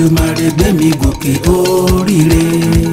Èdùmàrè gbé mi gòkè oríire.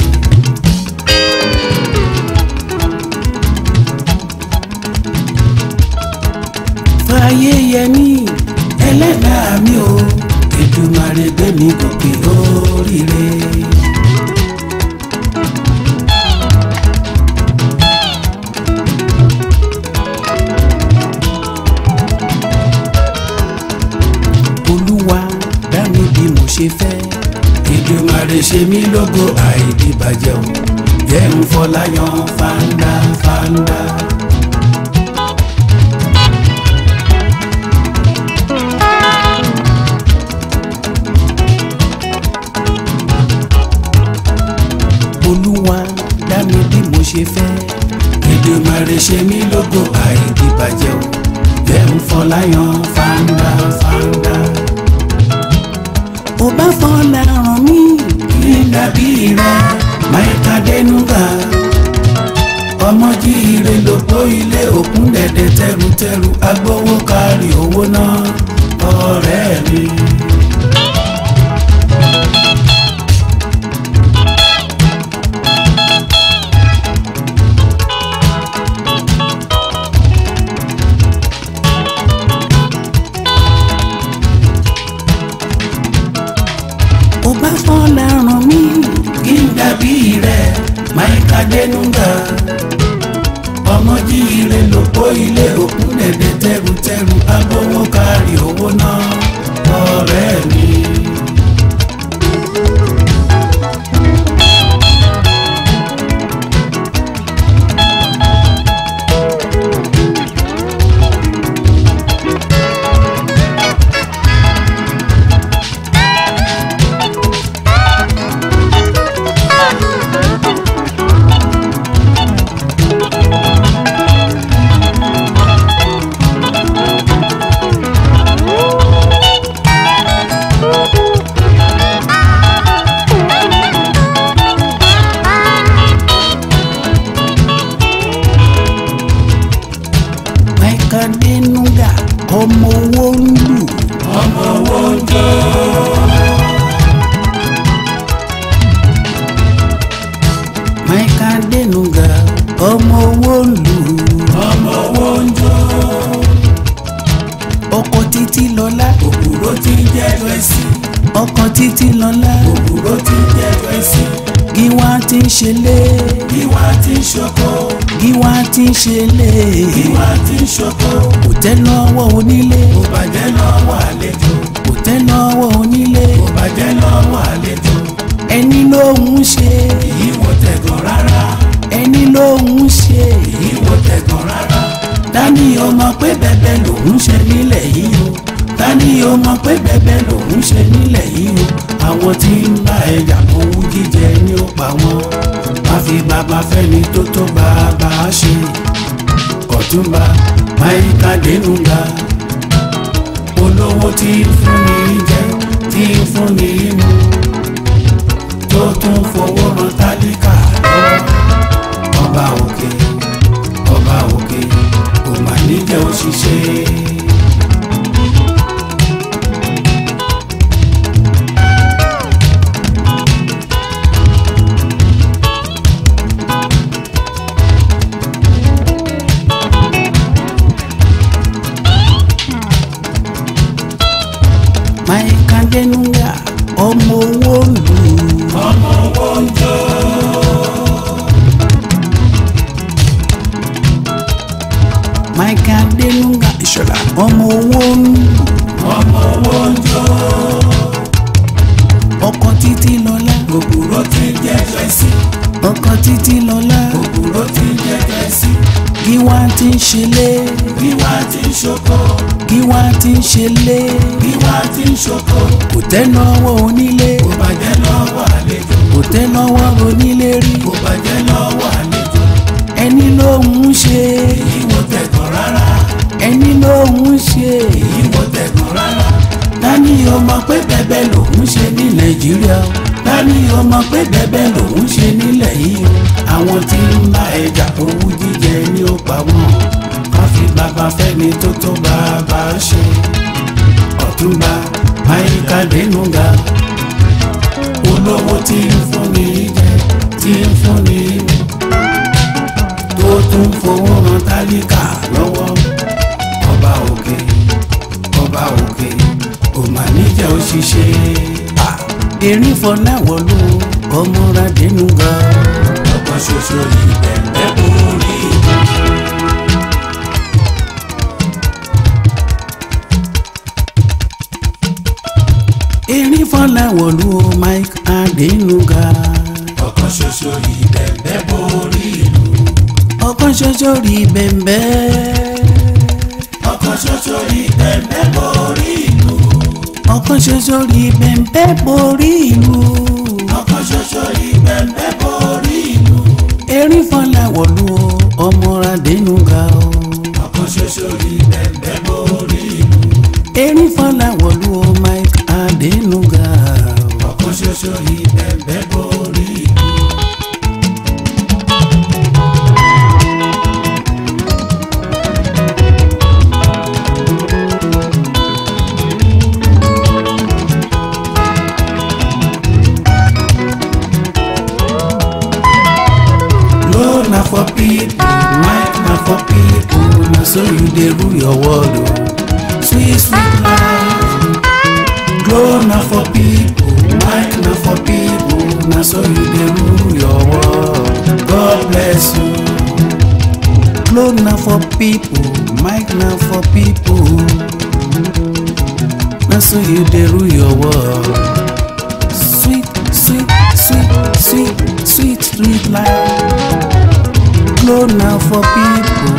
fàyè yẹmí ẹlẹ́dàá mi o Èdùmàrè gbé mi gòkè oríire. olúwa dá mi bí mo ṣe fẹ́. Èdùmàrè ṣe mí lógo àìdíbàjẹ́ o jẹ́ ń fọláyàn fáńdá fáńdá. olúwa dá mi bí mo ṣe fẹ́. Èdùmàrè ṣe mí lógo àìdíbàjẹ́ o jẹ́ ń fọláyàn fáńdá fáńdá. ó bá fọlá ràn mí kí n dàbí rẹ máìka dẹnuga ọmọ jíire lóko ilé òkun dẹ̀dẹ̀ tẹrutẹru agbowó kárí owó náà ọ̀rẹ́ mi. ó bá fọlá ràn mí kí n dàbí rẹ máìka dẹnuga ọmọ jíire lóko ilé òkun dẹ̀dẹ̀ tẹrutẹru agbowó kárí owó náà ọ̀rẹ́ mi. máìka dẹnuga ọmọ owó ń lù. ọmọ owó ń jó. máìka dẹnuga ọmọ owó ń lù. ọmọ owó ń jó. ọkọ títí lọlá. òkúrò tí ń jẹ́ lọ́ẹ̀sì. ọkọ títí lọlá. òkúrò tí ń jẹ́ lọ́ẹ̀sì. gíwá tí ń ṣe lé. gíwá tí ń ṣoko. gíwá tí ń ṣe lé. gíwá tí ń ṣoko. kò tẹ́ lọ́wọ́ onílé. kò bàjẹ́ lọ́wọ́ àlejò. kò tẹ́ lọ́wọ́ onílé. kò bàjẹ́ lọ́wọ́ àlejò. ẹni ló ń ṣe. èyí wò tẹ̀gàn rárá. ẹni ló ń ṣe. èyí wò tẹ̀gàn rárá. dání o mọ̀ pé bẹ́bẹ́ lòún ṣe nílẹ̀ yìí o. dání o mọ̀ pé bẹ́bẹ́ lòún ṣe nílẹ̀ yìí o. àwọn tí ń bá ẹja owó jíjẹ ní ó pa wọ́n. má fi bàbá fẹ́ni tó tó bàbá ṣe. ọ̀túnba máyíká dénúgà. olówó tí ń fúnni jẹ tí ń fúnni mu. tó tún fowó ran tálíkà lọ́wọ́. ọba òkè ọba òkè kò mà ní jẹ́ òṣìṣẹ́. máìka dẹnuga ọmọ owó ń lù. ọmọ owó ń jó. máìka dẹnuga ìṣọ̀lá ọmọ owó ń lù. ọmọ owó ń jó. ọkọ títí lọlá. òbúrò tí ń jẹ́ fẹ́sì. ọkọ títí lọlá. òbúrò tí ń jẹ́ fẹ́sì. gíwá tí ń ṣe lé. gíwá tí ń ṣoko. gíwá tí ń ṣe lé. gíwá tí ń ṣoko. kò tẹ́ lọ́wọ́ onílé. kò bàjẹ́ lọ́wọ́ àlejò. kò tẹ́ lọ́wọ́ onílé rí. kò bàjẹ́ lọ́wọ́ àlejò. ẹni ló ń ṣe. èyí wò tẹ̀gàn rárá. ẹni ló ń ṣe. èyí wò tẹ̀gàn rárá. dání o mọ̀ pé bẹ́bẹ́ lòún ṣe ní nàìjíríà o. dání o mọ̀ pé bẹ́bẹ́ lòún ṣe nílẹ̀ yìí o. àwọn tí ń bá ẹja owó jíjẹ ní ó pa wọ́n. ká fi bàbá fẹ́ni tó tó bàbá ṣe. ọ̀túnba máyíká dénúgà olówó tí ń fúnni jẹ tí ń fúnni mu tó tún fowó ran tálíkà lọ́wọ́ ọba òkè ọba òkè ò mà níjà òṣìṣẹ́ erin fọláwọlú ọmọradénú ga ọkàn ṣoṣo yìí bẹ̀ẹ̀ borí. erin fọláwọlú mike adénúgà ọkàn ṣoṣo yìí bẹ̀ẹ̀ borí ìlú ọkàn ṣoṣo rí bẹ̀ẹ̀ ọkàn ṣoṣo rí bẹ̀ẹ̀ borí ìlú ọkàn ṣoṣo rí bẹ̀ẹ̀ borí ìlú ọkàn ṣoṣo rí bẹ̀ẹ̀ borí ìlú erin fọláwọlú ọmọradénúgà ọkàn ṣoṣo rí bẹ̀ẹ̀ borí ìlú erin fọláwọlú mike adénúgà ọkàn ṣoṣo rí bẹ̀ẹ̀ borí ìlú. Law na for people, mic na for people, na so you dey rule your world o. Sweet sweet life. Glow na for people, mic na for people, na so you dey rule your world. God bless you. Glow na for people, mic na for people, na so you dey rule your world. Sweet, sweet, sweet, sweet, sweet, sweet life. Glow now for people.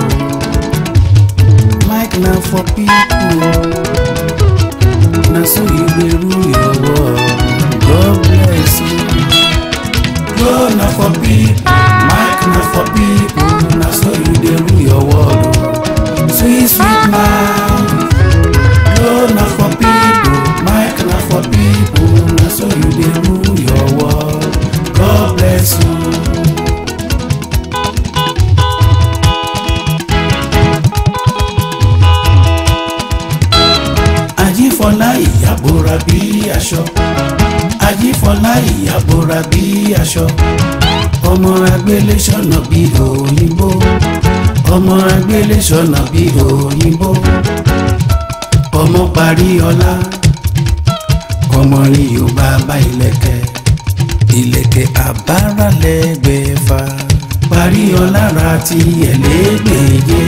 Mic now for people. Now so you will rule your world. God bless you. Glow now for people. Mic now for people. Now so you will rule your world. Sweet, sweet life. Glow now for people. Mic now for people. Now so you will rule your world. God bless you. ajífọlá ìyàbora bí aṣọ ajífọlá ìyàbora bí aṣọ ọmọ agbélé sọnà bí òyìnbó ọmọ agbélé sọnà bí òyìnbó ọmọ parí ọlá ọmọ ní yorùbá bá ìlẹ̀kẹ̀ ìlẹ̀kẹ̀ àbáralẹgbẹfà parí ọlá ra ti ẹlẹgbẹjẹ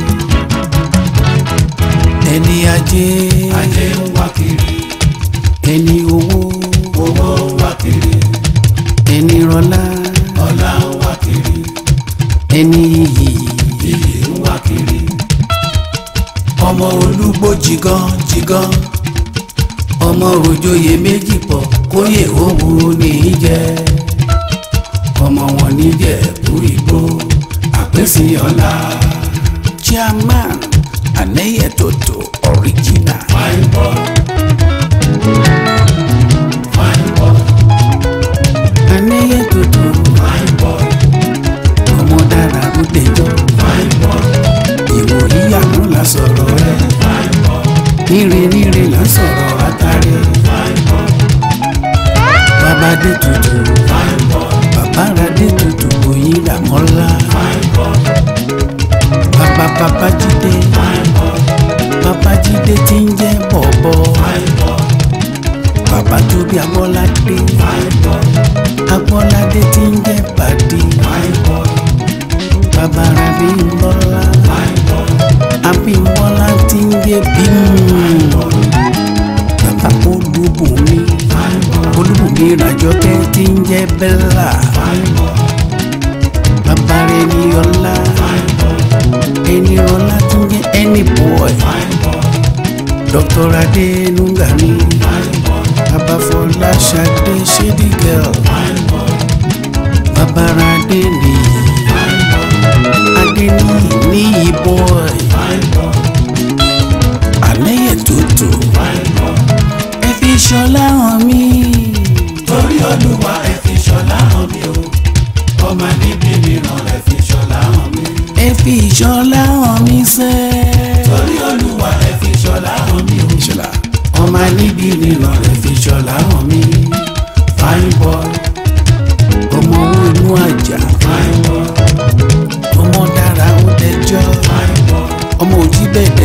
ẹni ajé ajé ń wá kiri ẹni owó owó ń wá kiri ẹni rọlá ọlá ń wá kiri ẹni iyì iyì ń wá kiri ọmọ olúgbó jigan jigan ọmọ òjòyè méjì pọ̀ kóyè owó ní í jẹ ọmọ wọn níjẹ̀bú ìgbó àpèsè ọlá chairman anẹyẹtòtò original fine boy fine boy anẹyẹtòtò fine boy ọmọ dára ló dẹjọ́ fine boy ìwòyí àná la sọ̀rọ̀ ẹ̀ fine boy níre níre la sọ̀rọ̀ àtàrẹ fine boy bàbá dé tutù fine boy bàbá ra dé tutù òyìn làmọ́lá fine boy bàbá bàbá jídé fine boy bàbá jídé tí ń jẹ́ bọ̀bọ̀ fine boy bàbá tó bí agbọ́ládé fine boy agbọ́ládé tí ń jẹ́ bàdí fine boy bàbá ra bí ń bọ́lá fine boy abímbọ́lá tí ń jẹ́ bímú bàbá olúbùnmi fine boy olúbùnmi ràjọkẹ́ tí ń jẹ́ bẹ́là fine boy bàbá rẹ̀ ní ọlá fine boy ẹni ọlá tí ń jẹ́ ẹni bọ́ọ̀ fine boy dr adénúgà ní fine boy babafọlá ṣadé ṣédí girl fine boy babara adé nìyí fine boy adé níyì níyì boy fine boy àlẹyẹ tótó fine boy ẹ fi ṣọlá hàn mí torí olúwa ẹ fi ṣọlá hàn mí o ọmọ níbi mìíràn ẹ fi ṣọlá hàn mí ẹ fi ṣọlá hàn mí sẹ. torí olúwa ẹ fi ṣọlá hàn mí o ìṣọlá ọmọ níbi nìran rẹ fi ṣọlá hàn mí fine boy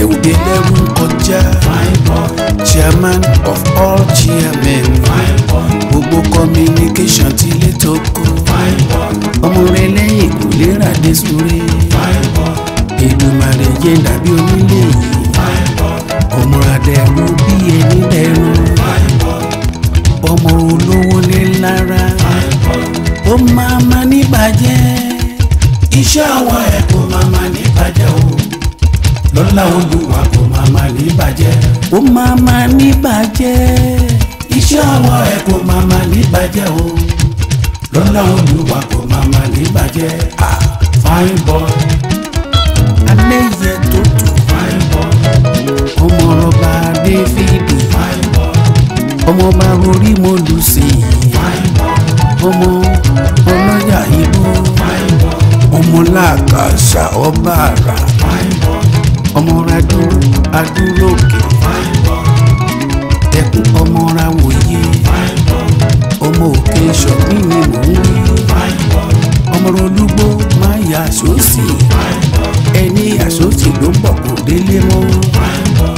òde lẹ́rú kọjá fine boy chairman of all chairmen fine boy gbogbo communication ti lé tó kó fine boy ọmọ rẹ lẹ́yìn kò lè ràdé sórí fine boy Èdùmàrè jẹ́ dàbí onílé yìí fine boy ọmọ adẹ́rù bí ẹni dẹ́rù fine boy ọmọ olówó lé lára fine boy ó máa ma níbàjẹ́ iṣẹ́ ọwọ́ ẹ̀ kò máa ma ní bàjẹ́ o lọ́lá olúwa kò máa ma ní bàjẹ́ ó máa ma níbàjẹ́ iṣẹ́ ọwọ́ ẹ̀ kò máa ma ní bàjẹ́ o lọ́lá olúwa kò máa ma ní bàjẹ́ ah fine boy alẹ́ yẹ tó tó fine boy ọmọ ọba Dáfídì fine boy ọmọ ọba orí mo lù sí i fine boy ọmọ ọlọ́jà ìlú fine boy ọmọ làkàṣà ọba àrà fine boy ọmọ adúró adúrókè fine boy ẹkùn ọmọ ra wòye fine boy ọmọ òkè ṣọ̀gbìn ni mò ń wí fine boy ọmọ olúgbó máa yà sósì fine boy ẹni àsósì ló bọ̀ kò délé mọ́ fine boy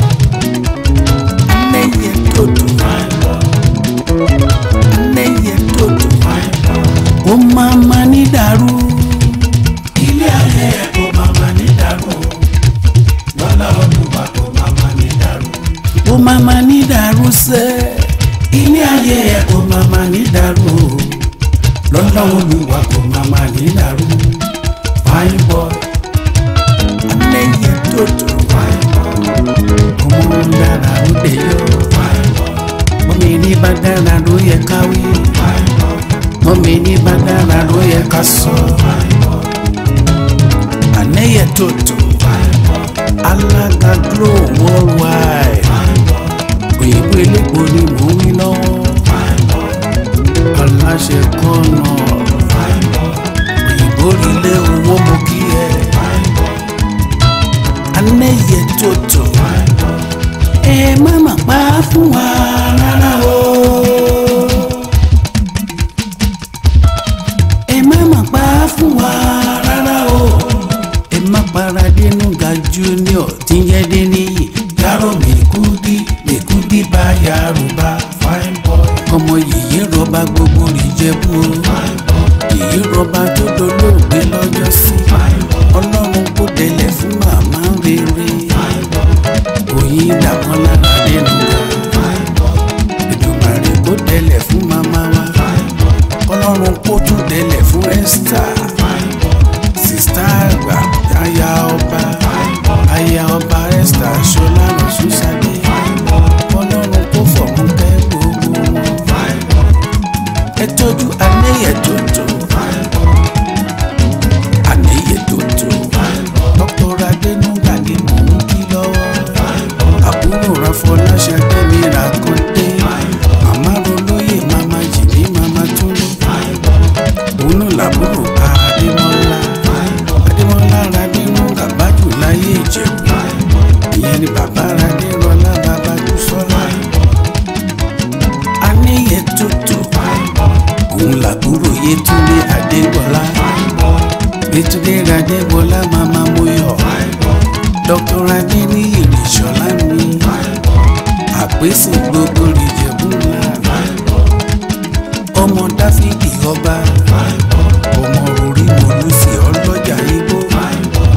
lẹ́yẹ tòtò fine boy lẹ́yẹ tòtò fine boy. ó máa ma ní dàrú ilé ayé ẹ kò máa ma ní dàrú lọ́lá olúwa kò máa ma ní dàrú ó máa ma ní dàrú sẹ́ ilé ayé ẹ kò máa ma ní dàrú lọ́lá olúwa kò máa ma ní dàrú fine boy lẹ́yẹ tòtò fine boy ọmọ dára ló dé yọ fine boy ọmọ ẹni bá dára ló yẹ ká wí fine boy ọmọ ẹni bá dára ló yẹ ká sọ fine boy àlẹ́yẹ tòtò fine boy alága glo worldwide fine boy òyìnbó elépo ni mò ń wí lọ́wọ́ fine boy aláṣẹ kọ́nà fine boy òyìnbó lílé owó mo kí ẹ fine boy àlẹ́yẹ tòtò fine boy ẹ má mà pa á fún wa rárá o ẹ má mà pa á fún wa rárá o ẹ má para dénú ga junior tí ń yẹ dé níyì yàrá mèkúdí mèkúdí bá yàrá fine boy ọmọ yìí rọba gbogbo ìjẹ̀bú o fine boy yìí rọba tó dolóògbé lọ́jọ́ sí fine boy ọlọ́run kó délẹ̀ fún màmá rere fine boy òyìn dàmọ́ lára dénú ga fine boy Èdùmàrè kó délẹ̀ fún màmá wa fine boy ọlọ́run kó tún délẹ̀ fún Esther fine boy sista àgbà aya ọba fine boy aya ọba Esther ṣọlá lọ́sùsàdé fine boy ọlọ́run kó fọ̀mù kẹ́ gbogbo wọn fine boy ẹ tọ́jú àníyẹ tó tó fine boy àníyẹ tó tó fine boy dr adénúgà ni mò ń kí lọ́wọ́ fine boy àbúrò ráfọláṣadé mi rà kó dé fine boy màmá rolóyè màmá jìbí màmá túnú fine boy òun náà làbúrò adémọ́lá fine boy adémọ́lá radénúgà bájù láyé ìjẹ̀bú fine boy ìyẹn ni bàbá radérọlá bàbá dúsọ́lá fine boy àníyẹ tó tó fine boy òun làbúrò yétúndé adégbọlá fine boy yétúndé radégbọlá màmá mọ́yọ̀ fine boy dr adéníyì rìṣọlá mi fine boy àpèsè gbogbo rìjẹ̀bú ńlá fine boy ọmọ dáfídì ọba fine boy ọmọ orí mọlúsì ọlọ́jà igbó fine boy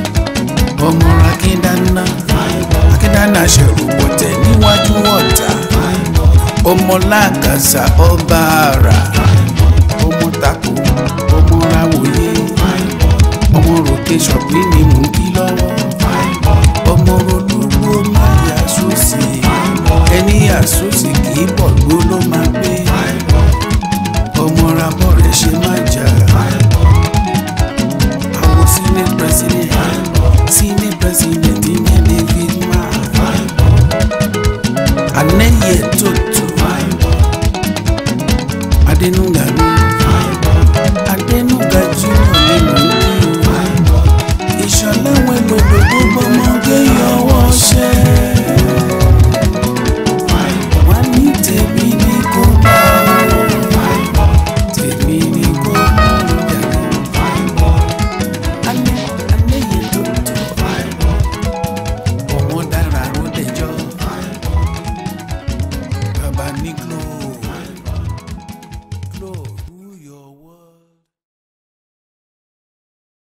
ọmọ akíndánná fine boy akíndánná ṣẹ̀rù pọ̀tẹ́ níwájú ọ̀tá fine boy ọmọ làkàṣà ọba àrà fine boy ọmọ tako ọmọ ráwòye fine boy ọmọ ròkè ṣọ̀gbìn ni mò ń kí lọ́wọ́ fine boy ọmọ olúwo máa yà sósì fine boy ẹni yà sósì kì í bọ̀ gbó ló máa gbé fine boy ọmọ rabọ́ rẹ̀ ṣe má jà fine boy àwọn senate president senate president ìyẹn david mark fine boy àlẹ́yẹ tó